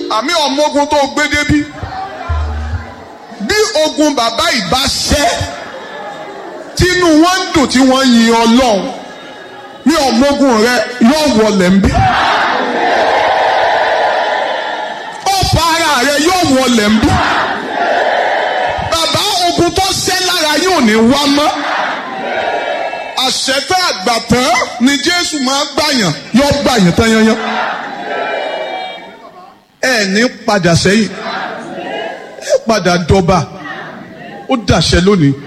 àmì ọmọ ogun tó gbé débí bí ogun bàbá ìbá ṣẹ́ tínú wọn ń dùn tí wọ́n yin ọlọ́run ní ọmọ ogun rẹ yóò wọlé ń bí ọ̀pọ̀ ara rẹ yóò wọlé ń bí bàbá ogun tó ṣẹ́ lára yóò ní wá mọ́ àṣẹfẹ́ àgbàtàn ni jésù máa gbàyàn yóò gbàyàn tán yányán ẹ ní padà sẹ́yìn ẹ padà dọba ó dàṣẹ lónìí